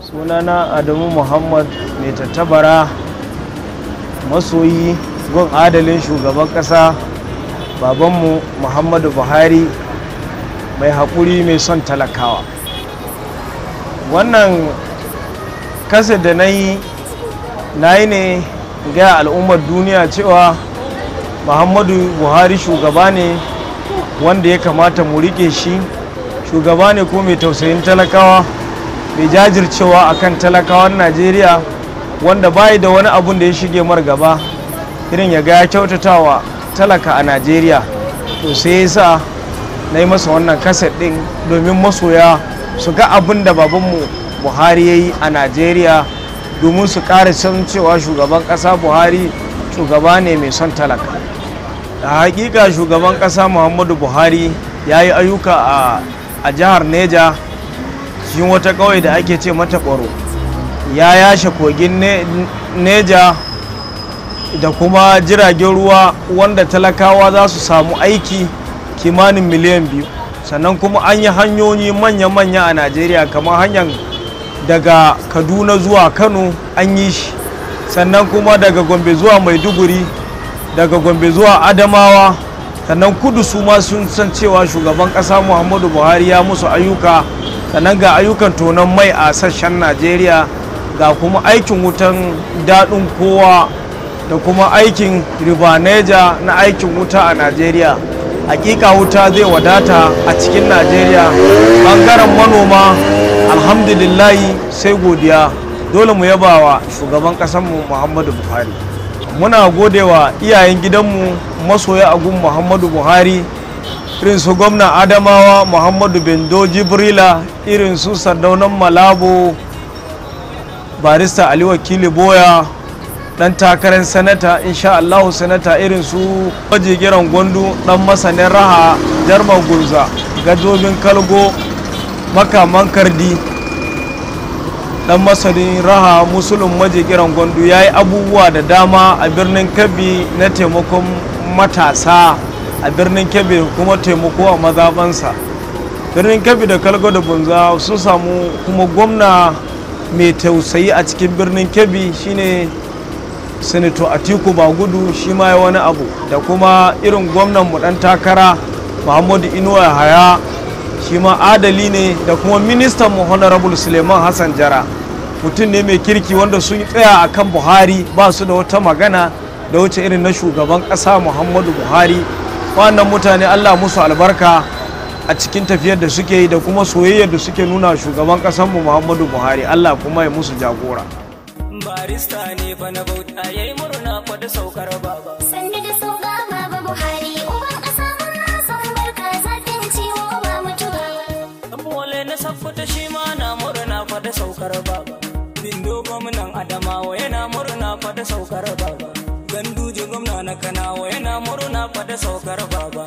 sunana adamu muhammad mai tattabara masoyi gun adalin shugaban ƙasa babanmu muhammadu buhari mai haƙuri mai son talakawa wannan kasa da na yi na yi ne ga al'ummar duniya cewa muhammadu buhari shugaba ne wanda ya kamata mu riƙe shi shugaba ne ko mai tausayin talakawa mai jajircewa akan talakawan najeriya wanda bayi da wani abun da ya shige mar gaba irin ya ga ya kyautatawa talaka a najeriya to sai ya sa na yi masa wannan kaset ɗin domin masoya su ga abin da babanmu buhari ya yi a najeriya domin su ƙara san cewa shugaban ƙasa buhari shugaba ne mai son talaka da hakika shugaban ƙasa muhammadu buhari ya yi ayyuka a jihar neja cikin wata ƙauye da ake ce mata ƙwaro ya yashe kogin neja da kuma jiragen ruwa wanda talakawa za su samu aiki kimanin miliyan biyu sannan kuma an yi hanyoyi manya-manya a najeriya kamar hanyar daga kaduna zuwa kano an yi shi sannan kuma daga gombe zuwa maiduguri daga gombe zuwa adamawa sannan kudu su ma sun san cewa shugaban kasa muhammadu buhari ya musu ayyuka sannan ga ayyukan tonon mai a sashen najeriya ga kuma aikin wutan daɗin kowa da kuma aikin ribaneja na aikin wuta a najeriya hakika wuta zai wadata a cikin najeriya bangaren manoma alhamdulillahi sai godiya dole mu yaba wa shugaban kasanmu muhammadu buhari muna godewa iyayen gidanmu masoya agun muhammadu buhari irin su gwamna adamawa muhammadu bendo jibrila irin su sardaunan malabo barista ali wakili boya dan takarar sanata insha allahu sanata irin su majigiran gwandu dan masanin raha jarman gurza gadobin kalgo makaman kardi dan masanin raha musulun majigiran gwandu ya yi abubuwa da dama a birnin kebbi na taimakon matasa a birnin kebbi kuma taimako a mazabansa birnin kebbi da kalgo da bunza sun samu kuma gwamna mai tausayi a cikin birnin kebbi shine senator atiku bagudu shi ma ya wani abu da kuma irin gwamnan mu dan takara muhammadu inuwa haya shi ma adali ne da kuma ministan mu honorable suleiman hassan jara mutum ne mai kirki wanda sun tsaya akan buhari ba su da wata magana da wuce irin na shugaban ƙasa muhammadu buhari wannan mutane allah musu albarka a cikin tafiyar da suke yi da kuma soyayyar da suke nuna shugaban ƙasarmu muhammadu buhari allah kuma ya musu jagora barista ne fa na bauta yayi murna fa da saukar baba Sanni da sauka baba Buhari, uban ƙasa murna son barka zafin ciwo ba mutuwa. bole na saffata shi ma na murna fa da saukar baba bindo gwamnan adamawa yana murna fa da saukar baba ganduje gwamna na kanawa yana murna fa da saukar baba